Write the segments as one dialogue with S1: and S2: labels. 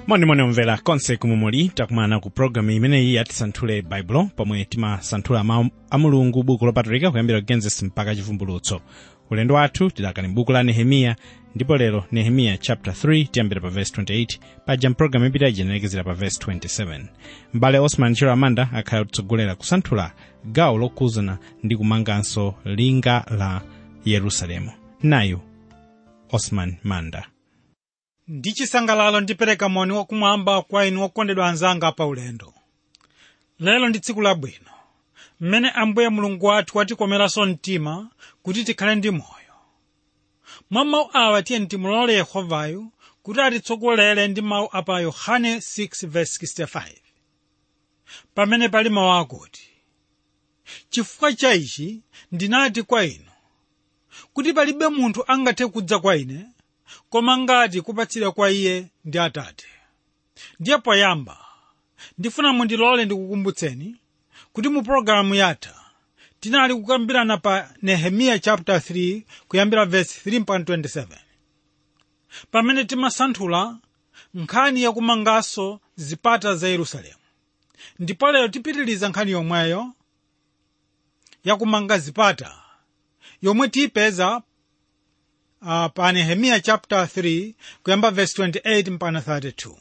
S1: monimoni omvera konse kumwe muli takumana ku programu imeneyi yatisanthule baibulo pomwe timasanthula mawu a mulungu buku lopatulika kuyambira genesis mpaka chivumbulutso ulendo wathu tidakali m'buku la nehemiya ndipo lero nehemiya chapter 3 tiyambira pa verse 28 paja mpulogalamu ipita ijenerekezera pa verse 27 m'bale osman chiro amanda akhala kutsogolera kusanthula gawo lokhuzana ndi kumanganso linga la yerusalemu nayu osman manda
S2: ndi chisangalalo ndipereka moni wakumwamba kwa inu okondedwa anzanga pa ulendo lero ndi tsiku labwino mmene ambuye mulungu wathu watikomeranso mtima kuti tikhale ndi moyo mwa mawu awa tiye timulole yehovayo kuti atitsogolere ndi mawu apa yohane 6:65 pamene pali mawu akuti chifukwa cha ichi ndinati kwa inu kuti palibe munthu angathe kudza kwa ine koma ngati kupatsira kwa iye ndi atate ndiye poyamba ndifuna mundilole ndikukumbutseni kuti mu pologalamu yatha tinali kukambirana pa nehemiya chapter 3 kuyambira verse 3 mpaka 27 pamene timasanthula nkhani yakumanganso zipata za yerusalemu ndipo lero tipitiliza nkhani yomweyo yakumanga zipata yomwe tiyipeza uh, pa nehemiya chapter 3 kuyamba verse 28 mpaka 32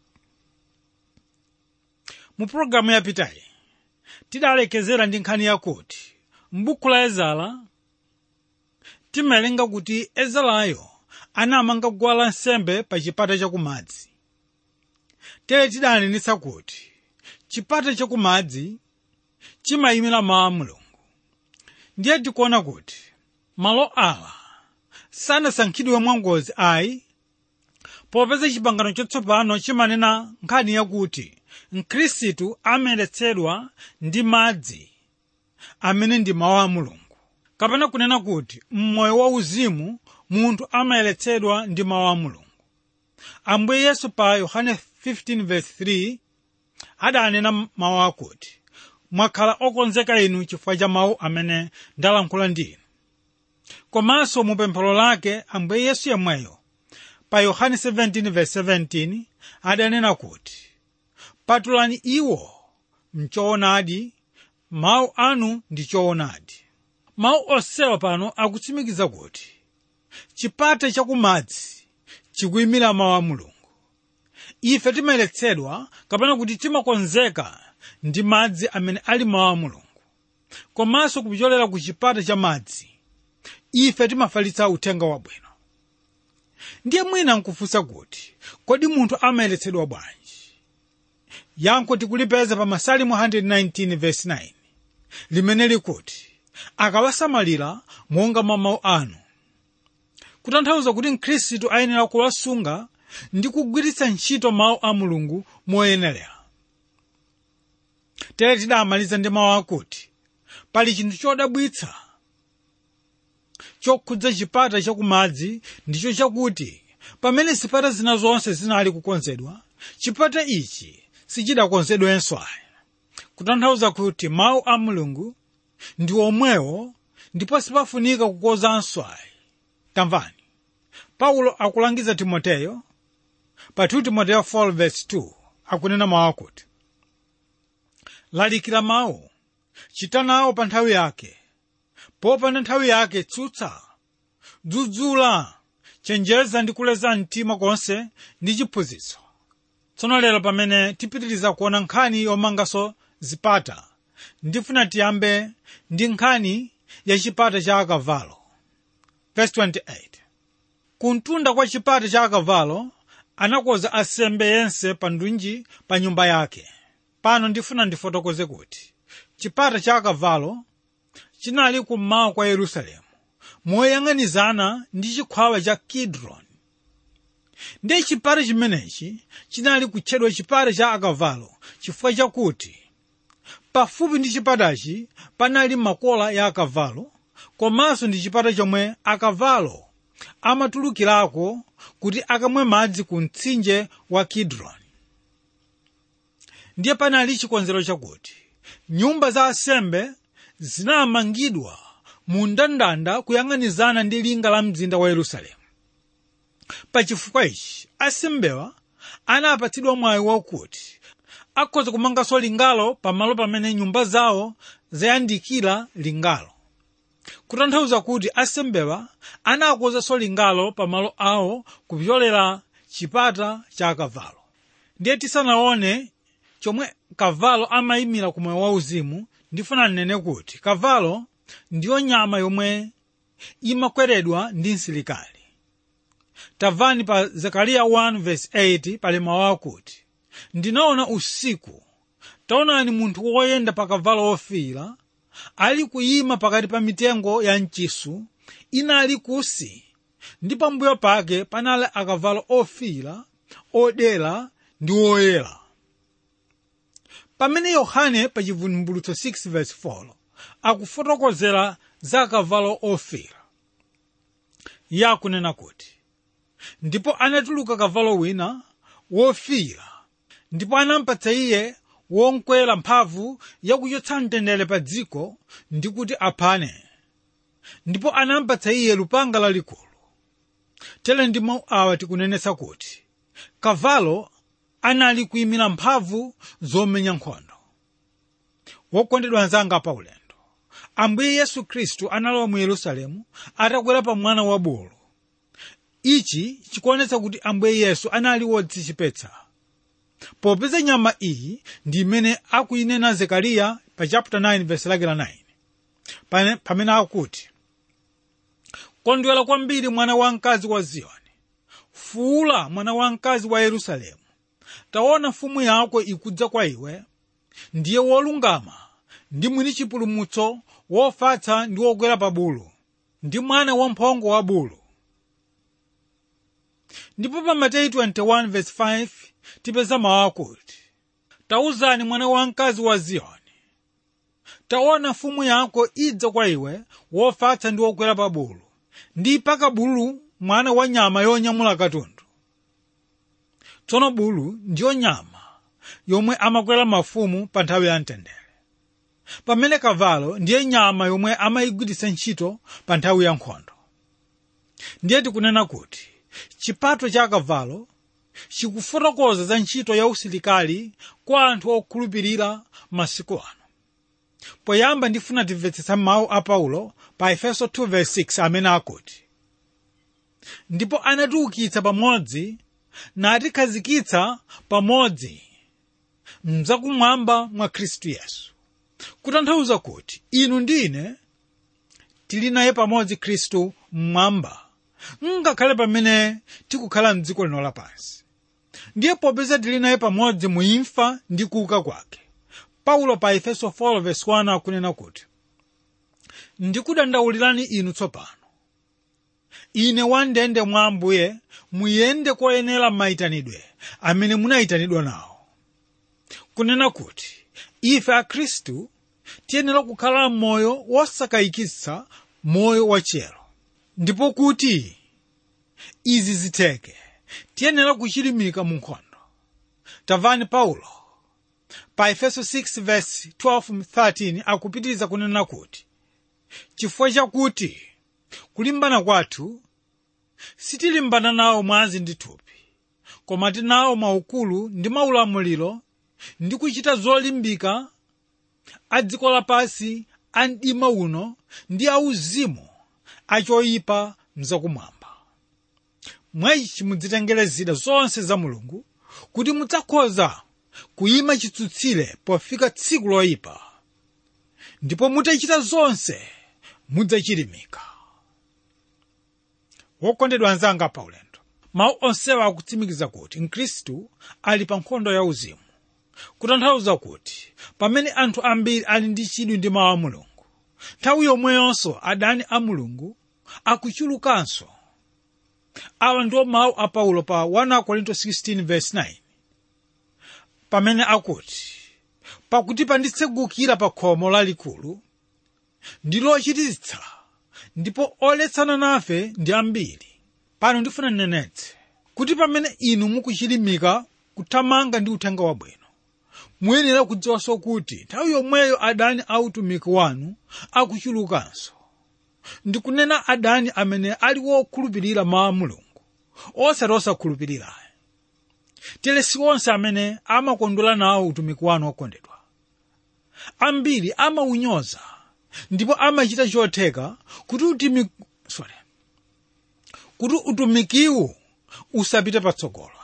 S2: mu pologalamu yapitayi tidalekezera ndi nkhani yakuti m'buku la ezara timawerenga kuti ezarayo anamanga guwa lansembe pa chipata chakumadzi tere tidanenetsa kuti chipata chakumadzi chimayimira mawu a mulungu ndiye tikuona kuti malo awa sanasankhidwe mwangozi ayi popeza chipangano chatsopano chimanena nkhani yakuti mkhristu amayeretsedwa ndi madzi amene ndi mawu a mulungu kapena kunena kuti mmoyo wauzimu munthu amayeretsedwa ndi mawu a mulungu ambuye yesu pa yohane 15:3 adanena mawu akuti mwakhala okonzeka inu chifukwa cha mawu amene ndalankhula ndi inu komanso mu pemphero lake ambuye yesu yemweyo pa yohane 17:17 adanena kuti patulani iwo mchoonadi mawu anu ndi choonadi mawu onsewa pano akutsimikiza kuti chipata chakumadzi chikuyimira mawu a mulungu ife timayeretsedwa kapena kuti timakonzeka ndi madzi amene ali mawu a mulungu komanso kupyolera ku chipata cha madzi ife timafalitsa uthenga wabwino ndiye mwina nkufunsa kuti kodi munthu amayeretsedwa bwanji yankho tikulipeza pa masalimu 119 verse 9 limene likuti akawasamalira monga mwa mawu anu kutanthauza kuti mkhristu ayenera kuwasunga ndi kugwiritsa ntchito mawu a mulungu moyenera tere tidamaliza ndi mawu akuti pali chinthu chodabwitsa chokhudza chipata chakumadzi ndicho chakuti pamene zipata zina zonse zinali kukonzedwa chipata ichi sichidakonzedwenso ayi kutanthauza kuti mawu a mulungu ndi omwewo ndipo sipafunika kukozanso ayi tamvani paulo akulangiza timoteyo pa 2 timoteyo 4:2 akunena mawu akuti lalikira mawu chita nawo pa nthawi yake popanda nthawi yake tsutsa dzudzula chenjeza ndi kuleza mtima konse ndi chiphunzitso tsono lero pamene tipitiriza kuona nkhani yomanganso zipata ndifuna tiyambe ndi nkhani ya chipata cha akavalo verse 28 kumtunda kwa chipata cha akavalo anakonza asembe yense pa ndunji pa nyumba yake pano ndifuna ndifotokoze kuti chipata cha akavalo chinali kummawa kwa yerusalemu moyang'anizana ndi chikhwawa cha kidron ndiye chipata chimenechi chinali kutchedwa chipata cha akavalo chifukwa chakuti pafupi ndi chipatachi panali makola ya akavalo komanso ndi chipata chomwe akavalo amatulukirako kuti akamwe madzi ku mtsinje wa kidron ndiye panali chikonzero chakuti nyumba za asembe zinamangidwa mu mndandanda kuyang'anizana ndi linga la mzinda wa yerusalemu pachifukwa ichi asembewa anapatsidwa mwayi wakuti akhoza kumanganso lingalo pamalo pamene nyumba zawo zayandikira lingalo kutanthauza kuti asembewa anakonzanso lingalo pamalo awo kupyolera chipata cha kavalo ndiye tisanaone chomwe kavalo amayimira ku moyo wauzimu ndifuna nnene kuti kavalo ndiyo nyama yomwe imakweredwa ndi msilikali tamvani pa zekariya 1:8 pali mawu akuti ndinaona usiku taonani munthu woyenda pa kavalo ofiira ali kuyima pakati pa mitengo ya mchisu inali kusi ndi pambuyo pake panali akavalo ofiira odera ndi oyera pamene yohane pa chivumbulutso 6:4 akufotokozera za akavalo ofiira iye akunena kuti ndipo anatuluka kavalo wina wofiira ndipo anampatsa iye wonkwera mphamvu yakuchotsa mtendere pa dziko ndi kuti aphane ndipo anampatsa iye lupanga lalikulu tere ndi mawu awa tikunenetsa kuti kavalo anali kuyimira mphamvu zomenya nkhondo wokondedwa anzanga pa ulendo ambuye yesu khristu analowa mu yerusalemu atakwera pa mwana wa bulu ichi chikuonetsa kuti ambuye yesu anali wodzichepetsa popeza nyama iyi ndi imene akuyinena zekariya pa chapter 9 verse lake la 9 Pane- pamene akuti kondwera kwambiri mwana wamkazi wa ziyoni fuula mwana wamkazi wa yerusalemu taona mfumu yako ikudza kwa iwe ndiye wolungama ndi mwini chipulumutso wofatsa ndi wokwera pa bulu ndi mwana wamphongo wa bulu ndipo pa mateyu 21:5 tipeza mawu akuti tauzani mwana wamkazi wa ziyoni taona mfumu yako idza kwa iwe wofatsa ndi wokwera pa bulu ndi paka bulu mwana wa nyama yonyamula katundu tsono bulu ndiyo nyama yomwe amakwera mafumu pa nthawi ya mtendere pamene kavalo ndiye nyama yomwe amayigwiritsa ntchito pa nthawi ya nkhondo ndiye tikunena kuti chipato cha kavalo chikufotokoza za ntchito ya usilikali kwa anthu okhulupirira masiku ano poyamba ndifuna timvetsetsa mawu a paulo pa efeso 2:6 amene akuti ndipo anatiukitsa pamodzi natikhazikitsa pamodzi mzakumwamba mwa khristu yesu kutanthauza kuti inu ndi ine tili naye pamodzi khristu mmwamba ngakhale pamene tikukhala mdziko lino lapansi ndiye popeza tili naye pamodzi muimfa ndi kuuka kwake paulo pa efeso 4:1 akunena kuti ndikudandaulirani inu tsopano ine wandende mwa ambuye muyende koyenera mayitanidwe amene munayitanidwa nawo kunena kuti ife akhristu tiyenera kukhala moyo wosakayikitsa moyo wachero ndipo kuti izi zitheke tiyenera kuchilimika mu nkhondo tamvani paulo pa efeso 6:12-13 akupitiriza kunena kuti chifukwa chakuti kulimbana kwathu sitilimbana nawo mwazi ndi thupi koma tinawo maukulu ndi maulamuliro ndi kuchita zolimbika a dziko lapansi a mdima uno ndi auzimu achoyipa mzakumwamba mwayichi mudzitengere zida zonse za mulungu kuti mudzakhoza kuyima chitsutsire pofika tsiku loyipa ndipo mutachita zonse mudzachilimika wokondedwa anzanga pa ulendo mawu onsewa akutsimikiza kuti mkhristu ali pa nkhondo ya uzimu kutanthauza kuti pamene anthu ambiri ali ndi chidwi ndi mawu a mulungu nthawi yomweyonso adani a mulungu akuchulukanso awa ndiwo mawu a paulo pa 1 korinto 16:9 pamene akuti pakuti panditsegukira pa khomo lalikulu ndi lochititsa ndipo oletsana nafe ndi ambiri pano ndifuna nnenetse kuti pamene inu mukuchilimika kuthamanga ndi uthenga wabwino muyenera kudziwanso kuti nthawi yomweyo adani a utumiki wanu akuchulukanso ndikunena adani amene ali wokhulupirira mawu a mulungu osati osakhulupirirayo tere si onse amene amakondwera nawo utumiki wanu okondedwa ambiri amawunyoza ndipo amachita chotheka kuti utimi sorry kuti utumikiwu usapite patsogolo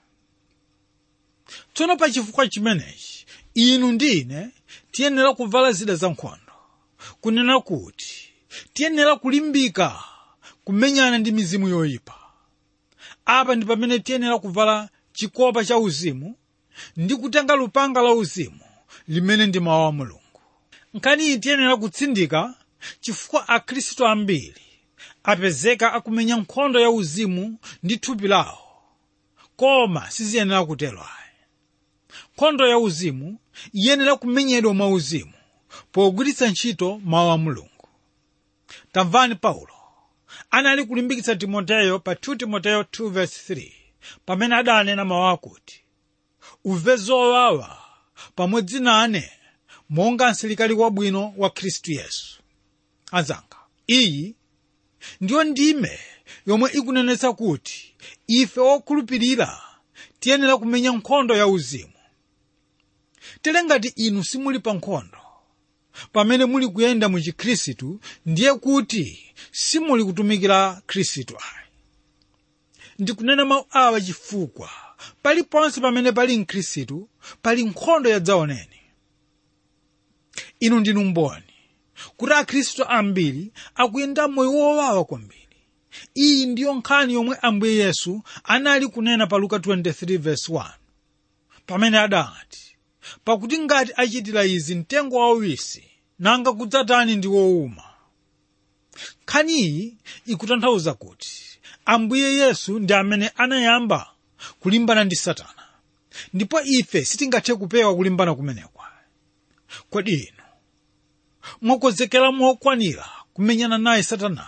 S2: tsono pa chifukwa chimenechi inu ndi ine tiyenera kuvala zida zankhondo kunena kuti tiyenera kulimbika kumenyana ndi mizimu yoyipa apa ndi pamene tiyenera kuvala chikopa cha uzimu ndi kutenga lupanga la uzimu limene ndi mawu a mulungu nkhani iyi tiyenera kutsindika chifukwa akhristu ambiri apezeka akumenya nkhondo ya uzimu ndi thupi lawo koma siziyenera kutero ayi nkhondo ya uzimu iyenera kumenyedwa mwa uzimu pogwiritsa ntchito mawu a mulungu tamvani paulo anali kulimbikitsa timoteyo pa 2 timoteyo 2:3 pamene adanena mawu akuti uve zowawa pamodzi nane monga msilikali wabwino wa khristu yesu anzanga iyi ndiyo ndime yomwe ikunenetsa kuti ife okhulupirira tiyenera kumenya nkhondo ya uzimu tere ngati inu simuli pa nkhondo pamene muli kuyenda mu chikhristu ndiye kuti simuli kutumikira khristu ayi ndikunena mawu awa chifukwa paliponse pamene pali mkhristu pali nkhondo yadzaoneni inu ndinu mboni kuti akhristu ambiri akuyenda moyo wowawa kwambiri iyi ndiyo nkhani yomwe ambuye yesu anali kunena pa luka 23:1 pamene adati pakuti ngati achitira izi mtengo wauwisi nanga kudzatani ndi wowuma nkhani iyi ikutanthauza kuti ambuye yesu ndi amene anayamba kulimbana ndi satana ndipo ife sitingathe kupewa kulimbana kumenekwa kodi inu mwakonzekera mokwanira kumenyana naye satanayo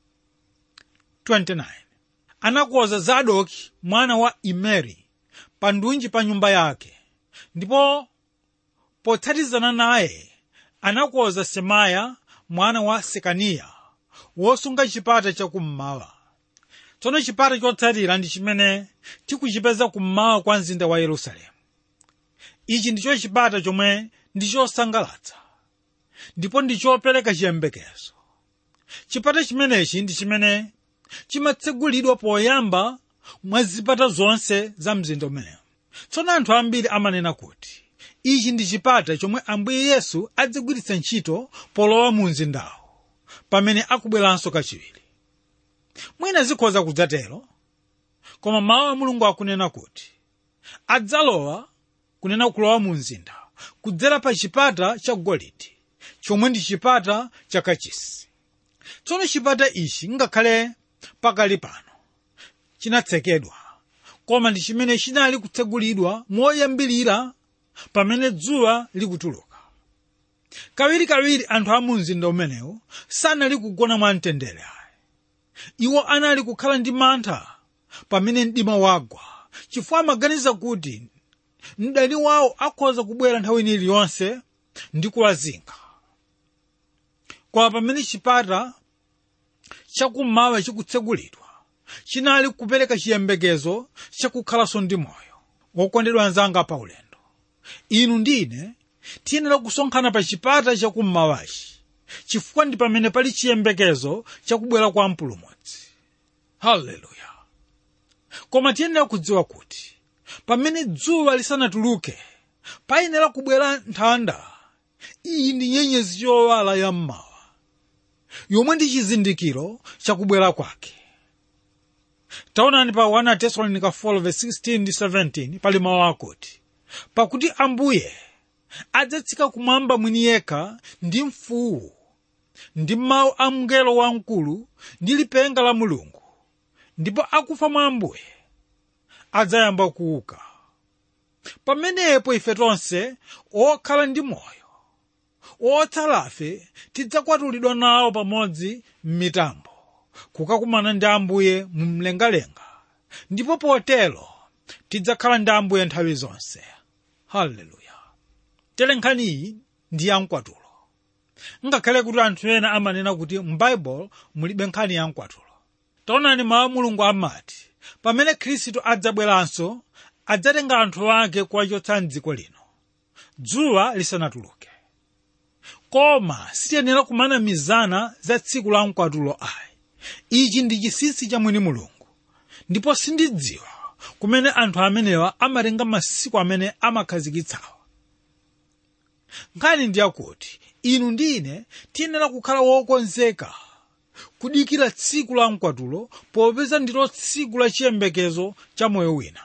S2: 29 anakonza zadoki mwana wa imeri pa ndunji pa nyumba yake ndipo potsatizana naye anakonza semaya mwana wa sekaniya wosunga chipata chakummawa tsono chipata chotsatira ndi chimene tikuchipeza kummawa kwa mzinda wa yerusalemu ichi ndicho chipata chomwe ndi chosangalatsa ndipo ndi chopereka chiyembekezo chipata chimenechi ndi chimene chimatsegulidwa poyamba mwa zipata zonse za mzinda umenewu tsono anthu ambiri amanena kuti ichi ndi chipata chomwe ambuye yesu adzigwiritsa ntchito polowa mu mzindawo pamene akubweranso kachiwiri mwina zikhoza kudzatero koma mawu a mulungu akunena kuti adzalowa kunena kulowa mu mzinda kudzera pa chipata cha golide chomwe ndi chipata cha kachisi tsono chipata ichi ngakhale pakali pano chinatsekedwa koma ndi chimene chinali kutsegulidwa moyambirira pamene dzuwa likutuluka kawirikawiri anthu a mu mzinda umenewu sanali kugona mwamtendere ayi iwo anali kukhala ndi mantha pamene mdima wagwa chifukwa amaganiza kuti mdani wawo akhoza kubwera nthawi iliyonse ndi kuwazinga koma pamene chipata chakummawa chikutsegulidwa chinali kupereka chiyembekezo chakukhalanso ndi moyo wokondedwa anzanga pa ulendo inu ndine tiyenera kusonkhana pa chipata chakummawachi chifukwa ndi pamene pali chiyembekezo chakubwera kwa mpulumutsi haleluya koma tiyenera kudziwa kuti pamene dzuwa lisanatuluke payenera kubwera nthanda iyi ndi nyenyezi yowala yammawa yomwe ndi chizindikiro chakubwera kwake taonani pa 1 tesalonika 4:16-17 pali mawu akuti pakuti ambuye adzatsika kumwamba mwini yekha ndi mfuwu ndi mawu a mngelo wamkulu ndi lipenga la mulungu ndipo akufa mwa ambuye adzayamba kuuka pamenepo ife tonse okhala ndi moyo otsalafe tidzakwatulidwa nawo pamodzi m'mitambo kukakumana ndi ambuye mu mlengalenga ndipo potero tidzakhala ndi ambuye nthawi zonse haleluya tere nkhaniyi ndi yamkwatulo ngakhale kuti anthu ena amanena kuti m'baibulo mulibe nkhani yamkwatulo taonani mawu a mulungu amati pamene khristu adzabweranso adzatenga anthu ake kuwachotsa mdziko lino dzuwa lisanatuluke koma sitiyenera kumanamizana za tsiku la mkwatulo ayi ichi ndi chinsinsi cha mwini mulungu ndipo sindidziwa kumene anthu amenewa amatenga masiku amene amakhazikitsawa nkhani ndi yakuti inu ndi ine tiyenera kukhala wokonzeka kudikira tsiku la mkwatulo popeza ndilo tsiku la chiyembekezo cha moyo wina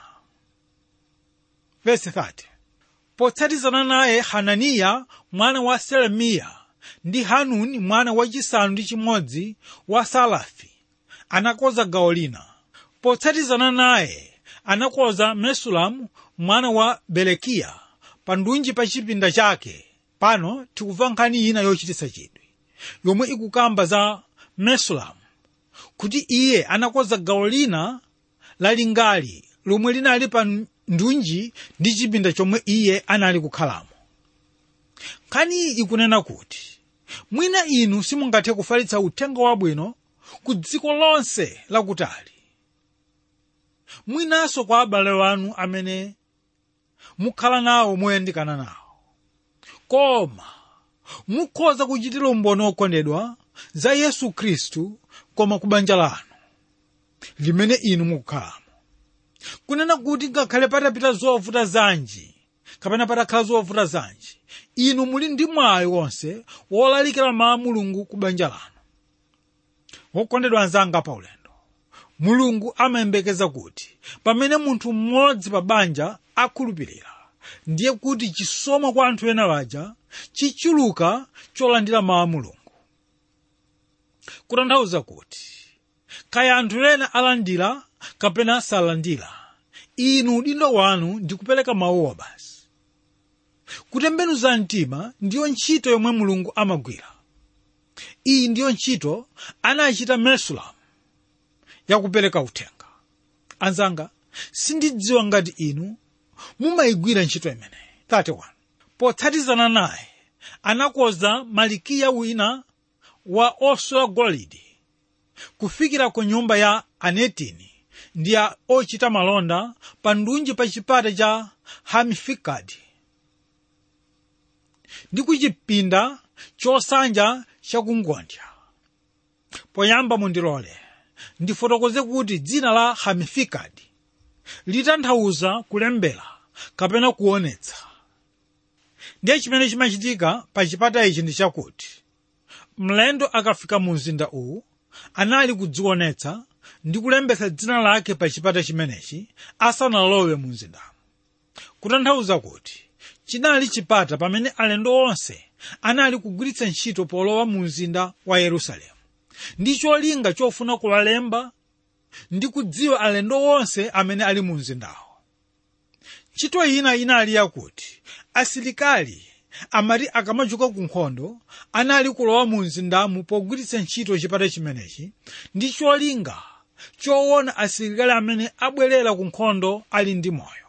S2: Verse 30. potsatizana naye hananiya mwana wa selemiya ndi hanuni mwana wachisanu ndi chimodzi wa salafi anakonza gawo lina potsatizana naye anakonza mesulamu mwana wa belekiya pa ndunji pa chipinda chake pano tikumva nkhani ina yochititsa chidwi yomwe ikukamba za mesulamu kuti iye anakonza gawo lina lalingali lomwe linali pa ndunji ndi chipinda chomwe iye anali kukhalamo nkhani iyi ikunena kuti mwina inu simungathe kufalitsa uthenga wabwino ku dziko lonse lakutali mwinanso kwa abale wanu amene mukhala nawo moyandikana nawo koma mukhoza kuchitira umboni okondedwa za yesu khristu koma ku banja lanu limene inu mukukhalamo kunena kuti ngakhale patapita zovuta zanji kapena patakhala zovuta zanji inu muli ndi mwayi wonse wolalikira mawu a mulungu ku banja lanu wokondedwa anzanga pa ulendo mulungu amayembekeza kuti pamene munthu mmodzi pa banja akhulupirira ndiye kuti chisomo kwa anthu ena waja chichuluka cholandira mawu a mulungu kutanthauza kuti kaya anthu ena alandira kapena salandira inu udindo wanu ndi kupereka mawuwa basi kutembenuza mtima ndiyo ntchito yomwe mulungu amagwira iyi ndiyo ntchito anachita mesulamu yakupereka uthenga anzanga sindidziwa ngati inu mumayigwira ntchito imeneyi 31 potsatizana naye anakonza malikiya wina wa osula golide kufikira ku nyumba ya anetini ndi ya ochita malonda pa ndunji pa chipata cha hamifikadi ndi ku chipinda chosanja chakungodya poyamba mundilole ndifotokoze kuti dzina la hamifikadi litanthauza kulembera kapena kuonetsa ndiye chimene chimachitika pa chipata ichi ndi chakuti mlendo akafika mu mzinda uwu anali kudzionetsa ndi kulembetsa dzina lake pa chipata chimenechi asanalowe mu mzindamo kutanthauza kuti chinali chipata pamene alendo onse anali kugwiritsa ntchito polowa mu mzinda wa yerusalemu ndi cholinga chofuna kuwalemba ndi kudziwa alendo onse amene ali mu mzindawo ntchito ina inali yakuti asilikali amati akamachoka ku nkhondo anali kulowa mu mzindamu pogwiritsa ntchito chipata chimenechi ndi cholinga choona asilikali amene abwerera ku nkhondo ali ndi moyo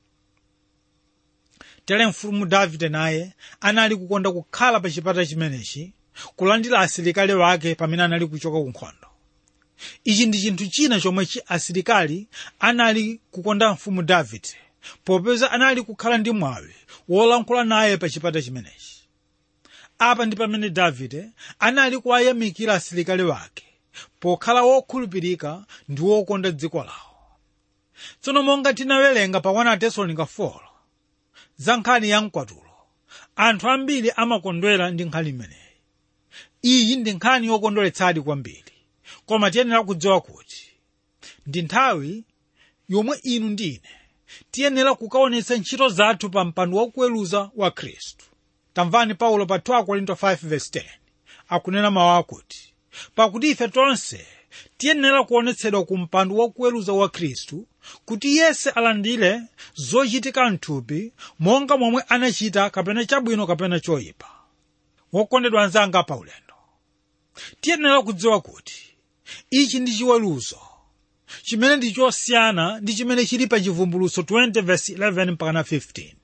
S2: tere mfumu davide naye anali kukonda kukhala pa chipata chimenechi kulandira asilikali wake pamene anali kuchoka ku nkhondo ichi ndi chinthu china chomwe chi asilikali anali kukonda mfumu davide popeza anali kukhala ndi mwawi wolankhula naye pa chipata chimenechi apa ndi pamene davide anali kuwayamikira asilikali wake pokhala wokhulupirika ndi wokonda dziko lawo tsono monga tinawerenga pa 1 tesalonika 4 za nkhani ya mkwatulo anthu ambiri amakondwera ndi nkhani imeneyi iyi ndi nkhani yokondweretsadi kwambiri koma tiyenera kudziwa kuti ndi nthawi yomwe inu ndi ine tiyenera kukaonetsa ntchito zathu pa mpando wakuweruza wa khristu tamvani paulo pa 2 korinto 5:10 akunena mawu akuti pakuti ife tonse tiyenera kuonetsedwa ku mpando wakuweruza wa khristu kuti yense alandire zochitika mthupi monga momwe anachita kapena chabwino kapena choyipa wokondedwa anzanga pa ulendo tiyenera kudziwa kuti ichi ndi chiweruzo chimene ndi chosiyana ndi chimene chili pa chivumbulutso 20:11 mpaka 15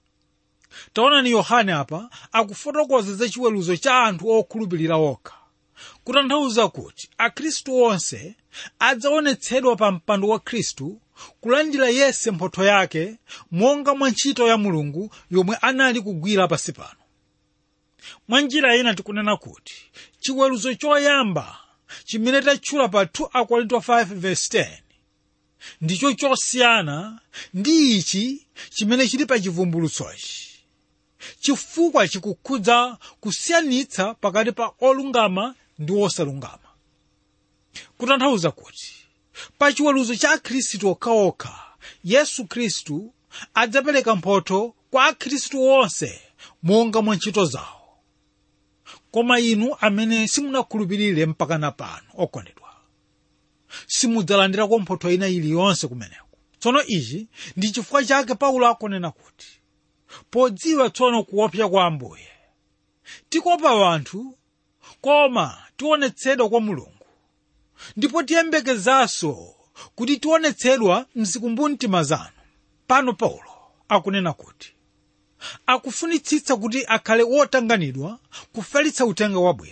S2: taonani yohane apa akufotokoza za chiweruzo cha anthu okhulupirira okha kutanthauza kuti akhristu onse adzaonetsedwa pa mpando wa khristu kulandira yense mphotho yake monga mwa ntchito ya mulungu yomwe anali kugwira pansi pano mwa njira ina tikunena kuti chiweruzo choyamba chimene tatchula pa 2 akorinto 5:10 ndicho chosiyana ndi ichi chimene chili pa chivumbulutsochi chifukwa chikukhudza kusiyanitsa pakati pa olungama ndi osalungama kutanthauza kuti pa chiweruzo cha akhristu okhaokha yesu khristu adzapereka mphotho kwa akhristu onse monga mwa ntchito zawo koma inu amene simunakhulupirire mpakana pano okondedwa simudzalandirako mphotho ina iliyonse kumeneko tsono ichi ndi chifukwa chake paulo akunena kuti podziwa tsono kuopsa kwa ambuye tikopa anthu koma tionetsedwa kwa mulungu ndipo tiyembekezanso kuti tionetsedwa mzikumbumtima zanu pano paulo akunena kuti akufunitsitsa kuti akhale wotanganidwa kufalitsa uthenga wabwino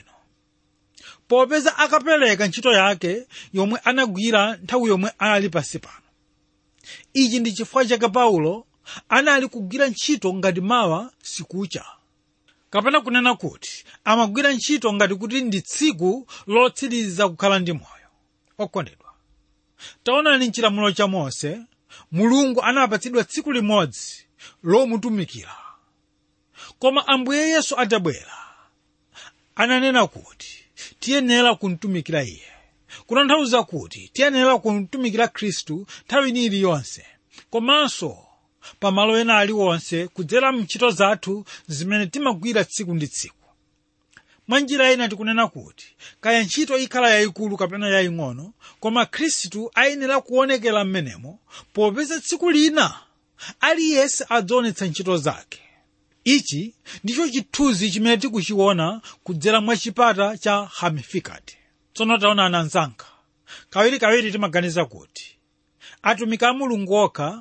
S2: popeza akapereka ntchito yake yomwe anagwira nthawi yomwe anali pansi pano ichi ndi chifukwa chake paulo anali kugwira ntchito ngati mawa sikucha kapena kunena kuti amagwira ntchito ngati kuti ndi tsiku lotsiriza kukhala ndi moyo okondedwa taonani mchilamulo cha mose mulungu anapatsidwa tsiku limodzi lomutumikira koma ambuye yesu atabwera ananena kuti tiyenera kumtumikira iye kutanthauza kuti tiyenera kumtumikira khristu nthawi ina iliyonse komanso pamalo ena aliwonse kudzera mntchito zathu zimene timagwira tsiku ndi tsiku mwa njira ina tikunena kuti kaya ntchito ikhala yayikulu kapena yaying'ono koma khristu ayenera kuonekera m'menemo popeza tsiku lina aliyense adzaonetsa ntchito zake ichi ndicho chithunzi chimene tikuchiona kudzera mwa chipata cha hamifikati tsono taona ananzanga kawirikawiri timaganiza kuti atumiki a mulungu okha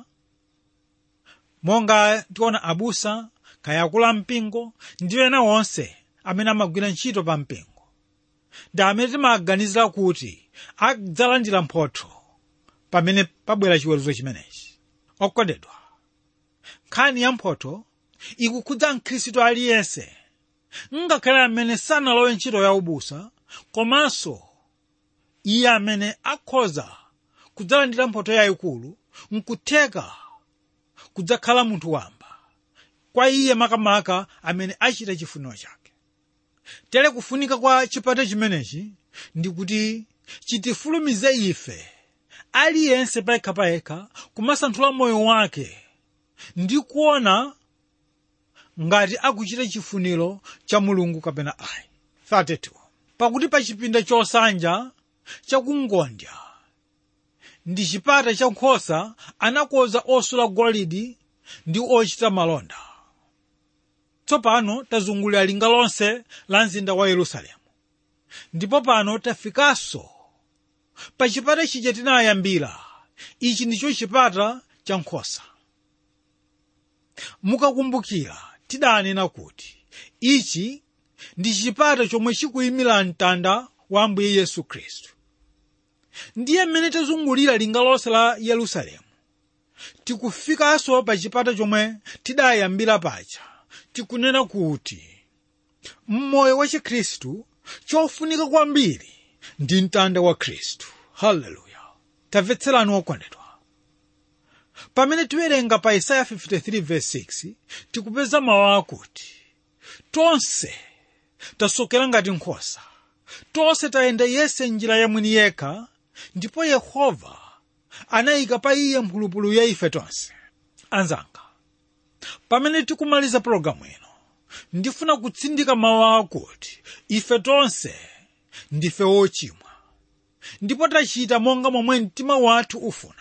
S2: monga tiona abusa kaya akulu mpingo ndi ena onse amene amagwira ntchito pa mpingo ndi amene timaganizira kuti adzalandira mphotho pamene pabwera chiweruzo chimenechi okondedwa nkhani ya mphotho ikukhudza mkhristu aliyense ngakhale amene sanalowe ntchito ya ubusa komanso iye amene akhoza kudzalandira mphotho yayikulu nkutheka kudzakhala munthu wamba kwa iye makamaka amene achita chifuniro chake tere kufunika kwa chipata chimenechi ndi kuti chitifulumize ife aliyense payekhapayekha kumasanthula moyo wake ndi kuona ngati akuchita chifuniro cha mulungu kapena ayi 32 pakuti pa chipinda chosanja chakungondya ndi chipata cha nkhosa anakonza osula golide ndi ochita malonda tsopano tazungulira linga lonse la mzinda wa yerusalemu ndipo pano tafikanso pa chipata chija tinayambira ichi ndicho chipata cha nkhosa mukakumbukira tidanena kuti ichi ndi chipata chomwe chikuyimira mtanda wa ambuye yesu khristu ndiye mmene tazungulira linga lonse la yerusalemu tikufikanso pa chipata chomwe tidayambira paja tikunena kuti mmoyo wa chikhristu chofunika kwambiri ndi mtanda wa khristu haleluya tamvetserani okondedwa pamene tiwerenga pa isaya 53:6 tikupeza mawu akuti tonse tasokera ngati nkhosa tonse tayenda yese njira yamwini yekha ndipo yehova anayika pa iye mphulupulu ya ife tonse anzanga pamene tikumaliza pologalamu ino ndifuna kutsindika mawu akuti ife tonse ndife wochimwa ndipo tachita monga momwe mtima wathu ufuna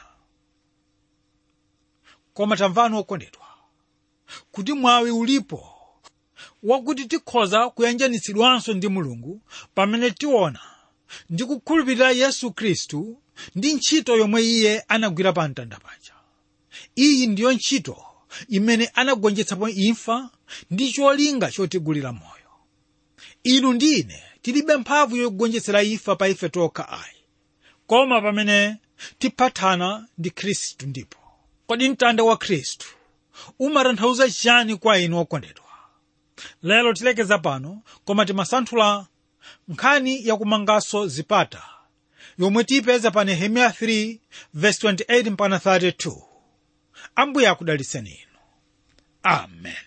S2: koma tamvani okondedwa kuti mwawi ulipo wakuti tikhoza kuyanjanitsidwanso ndi mulungu pamene tiona ndi kukhulupirira yesu khristu ndi ntchito yomwe iye anagwira pa mtanda paja iyi ndiyo ntchito imene anagonjetsapo imfa ndi cholinga chotigulira moyo inu ndi ine tilibe mphamvu yogonjetsera imfa pa ife tokha ayi koma pamene tiphatana ndi khristu ndipo kodi mtanda wa khristu umatanthauza chani kwa inu okondedwa lero tilekeza pano koma timasanthula nkhani yakumanganso zipata yomwe tiyipeza pa nehemiya 3 verse 28 mpaka 32 ambuye akudalitseni inu amen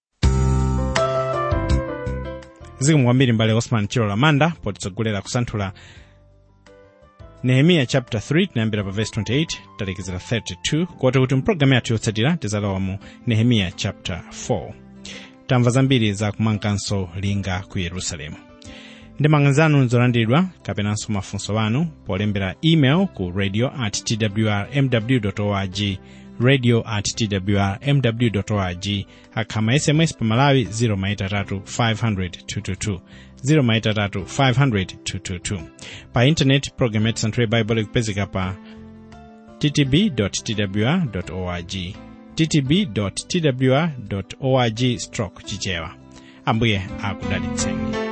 S1: zikomo kwambiri mbale osman chilo lamanda potitsogolera kusanthula nehemiya chapter 3 tinayambira pa verse 28 talekezera 32 kote kuti mpulogalamu yathu yotsatira tizalowa mu nehemiya chapter 4 tamva zambiri za kumanganso linga ku yerusalemu ndemanga zanu nzolandiridwa kapenanso mafunso anu polembera email ku radio at twrmw org radio at twrmw org akhama sms pa malawi 0maitatu 500 222 0maitatu 500 222 pa intaneti program yati santhule bible ikupezeka pa ttb twr org ttb twr org stroke chichewa ambuye akudalitseni